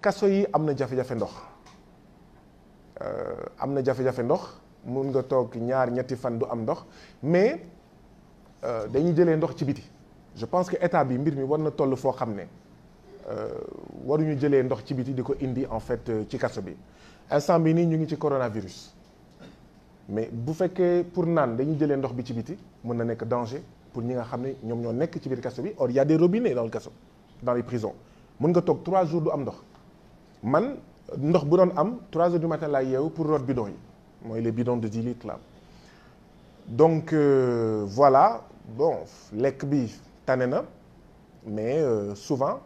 kaso yi am na jafe-jafe ndox am na jafe-jafe ndox mun nga toog ñaar ñetti fan du am ndox mais dañuy jëlee ndox ci biti je pense que état bi mbir mi war na toll foo xam ne waruñu jëlee ndox ci biti di ko indi en fait ci kaso bi instant bi nii ñu ngi ci coronavirus mais bu fekkee pour naan dañuy jëlee ndox bi ci biti mën na nekk danger pour ñi nga xam ne ñoom ñoo nekk ci biir kaso bi or y a des robinets dans le kaso dans les prisons mën nga toog trois jours du am ndox man ndox bu doon am trois heures du matin laay yeewu pour root bidon yi mooy les bidons de 10 litres là donc euh, voilà bon lekk bi tane na mais euh, souvent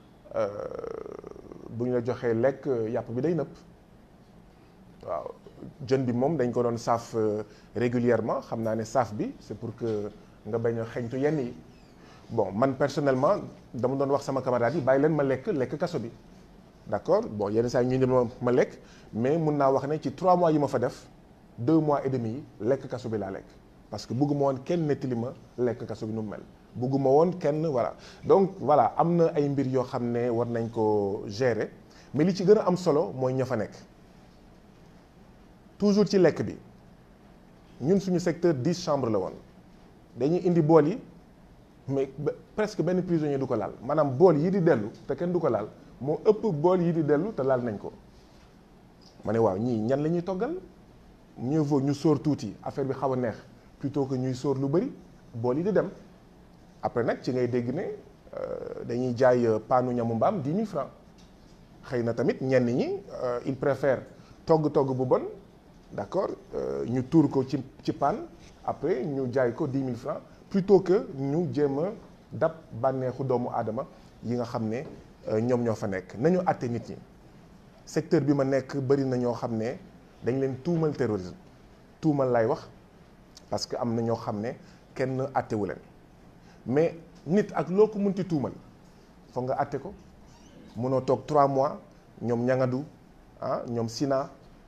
bu ñu la joxee lekk yàpp bi day nëpp waaw jën bi moom dañ ko doon saaf régulièrement xam naa ne saaf bi c'est pour que nga bañ a xeñtu yenn yi bon man personnellement dama doon wax sama camarade yi bàyyi leen ma lekk lekk kaso bi d'accord bon yenn saa yi ñu ne ma ma lekk mais mun naa wax ne ci trois mois yi ma fa def deux mois et demi yi lekk kaso bi laa lekk parce que bëgguma woon kenn nettali ma lekk kaso bi nu mu mel bëgguma woon kenn voilà donc voilà am na ay mbir yoo xam ne war nañ ko gérer mais li ci gën a am solo mooy ña fa nekk toujours ci lekk bi ñun suñu secteur dix chambres la woon dañuy indi bool yi mais presque benn prisonnier du ko laal maanaam bool yi di dellu te kenn du ko laal moo ëpp bool yi di dellu te laal nañ ko ma ne waaw ñii ñan la ñuy toggal mieux vaut ñu sóor tuuti affaire bi xaw a neex plutôt que ñuy sóor lu bëri bool yi di dem après nag ci ngay dégg ne dañuy jaay paanu ñamu mbaam dix mille francs xëy na tamit ñenn ñi il préfère togg togg bu bon d'accord ñu tuur ko ci ci paan après ñu jaay ko dix mille francs plutôt que ñu jéem a dab bànneexu doomu aadama yi nga xam ne ñoom ñoo fa nekk nañu àtte nit ñi secteur bi ma nekk bëri na ñoo xam ne dañ leen tuumal terrorisme tuumal lay wax parce que am na ñoo xam ne kenn àttewu leen mais nit ak loo ko munti tuumal foog nga àtte ko mënoo toog trois mois ñoom ñangadu ah ñoom Sina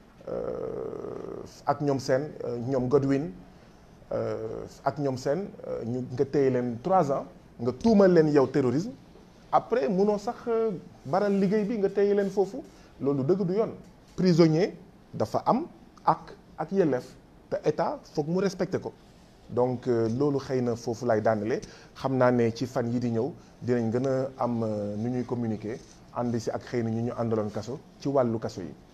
ak ñoom seen ñoom Godwin ak ñoom seen ñu nga téye leen trois ans nga tuumal leen yow terrorisme après munoo sax baral liggéey bi nga téye leen foofu loolu dëgg du yoon prisonnier dafa am ak ak yelleef te état foog mu respecté ko donc loolu xëy na foofu lay daanale xam naa ne ci fan yi di ñëw dinañ gën a am nu ñuy communiquer ànd si ak xëy na ñu ñu àndaloon kaso ci wàllu kaso yi